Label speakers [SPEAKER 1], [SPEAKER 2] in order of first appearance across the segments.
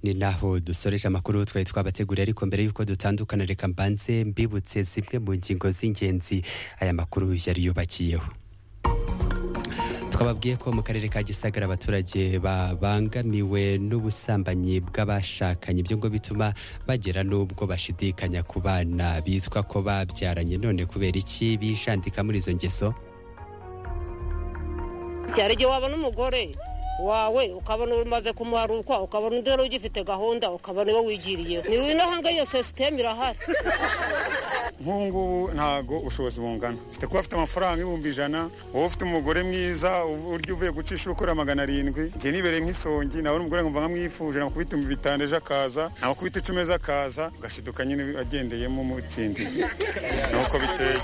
[SPEAKER 1] ni naho dusoreje amakuru twari twabateguriye ariko mbere y'uko dutandukana reka mbanze mbibutse zimwe mu ngingo z'ingenzi aya makuru yari yubakiyeho twababwiye ko mu karere ka gisagara abaturage babangamiwe n'ubusambanyi bw'abashakanye ibyo ngo bituma bagera n'ubwo bashidikanya ku bana bitwa ko babyaranye none kubera iki bijandika muri izo ngeso
[SPEAKER 2] cyari igihe wabona umugore wawe ukabona umaze kumuharukwa ukabona undi wari ugifite gahunda ukabona iwe wigiriye ni w'inahanga iyo sisiteme irahari
[SPEAKER 3] nk'ubu ntabwo ubushobozi bungana ufite kuba afite amafaranga ibihumbi ijana wowe ufite umugore mwiza uburyo uvuye gucisha ukora magana arindwi njye nibereye nk'isongi nabona umugore nkumva nkamwifuje nakubita bitanu ejo akaza nakubita icumi ejo akaza ugashiduka nyine agendeyemo mu itsinda nuko biteye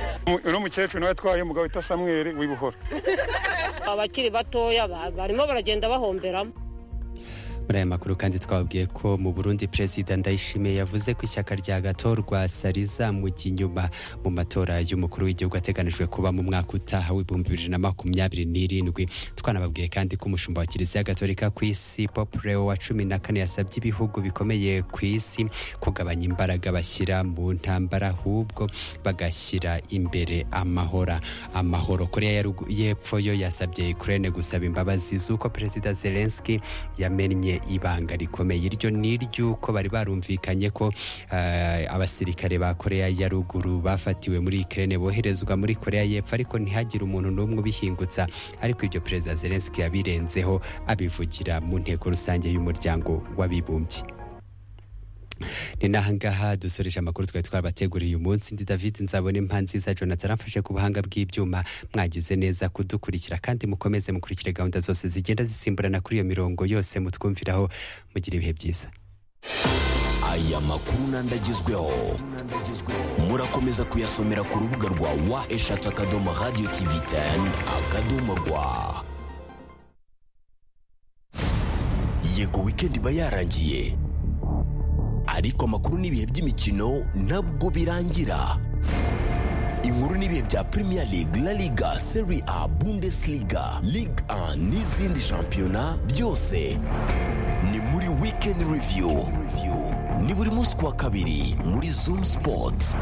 [SPEAKER 3] uno mukecuru nawe atwaye umugabo wita samweri w'ibuhoro
[SPEAKER 2] abakiri batoya barimo baragenda bahomberamo
[SPEAKER 1] muri aya makuru kandi twababwiye ko mu burundi perezida ndayishimiye yavuze ko ishyaka rya gatorwa sariza mu inyuma mu matora y'umukuru w'igihugu ateganijwe kuba mu mwaka utaha w'ibihumbi bibiri na makumyabiri n'irindwi twanababwiye kandi ko umushumba wa kiliziya gatolika ku isi popureo wa cumi na kane yasabye ibihugu bikomeye ku isi kugabanya imbaraga bashyira mu ntambara ahubwo bagashyira imbere amahora amahoro korea y'epfo yo yasabye ukraine gusaba imbabazi z'uko perezida zelenski yamennye ibanga rikomeye iryo ni iry'uko bari barumvikanye ko abasirikare ba korea ya ruguru bafatiwe muri ikirere boherezwa muri korea y'epfo ariko ntihagire umuntu n'umwe ubihingutsa ariko ibyo perezida zelenski yabirenzeho abivugira mu nteko rusange y'umuryango w'abibumbye ni nahangaha dusoreje amakuru twari twarabateguriye uyu munsi ndi david nzabona impa nziza jonathan amfashe ku buhanga bw'ibyuma mwagize neza kudukurikira kandi mukomeze mukurikire gahunda zose zigenda zisimburana kuri iyo mirongo yose mutwumviraho mugira ibihe byiza
[SPEAKER 4] aya makuru n'andagezweho murakomeza kuyasomera ku rubuga rwa wa eshatu akadomo radiyo tivi teni akadomo rwa yego wikendi iba yarangiye ariko amakuru n'ibihe by'imikino nabwo birangira inkuru n'ibihe bya premier league la liga serie a bundesliga ligue 1 n'izindi shampiyona byose ni muri weekend review ni buri munsi ku wa kabiri muri zoom sports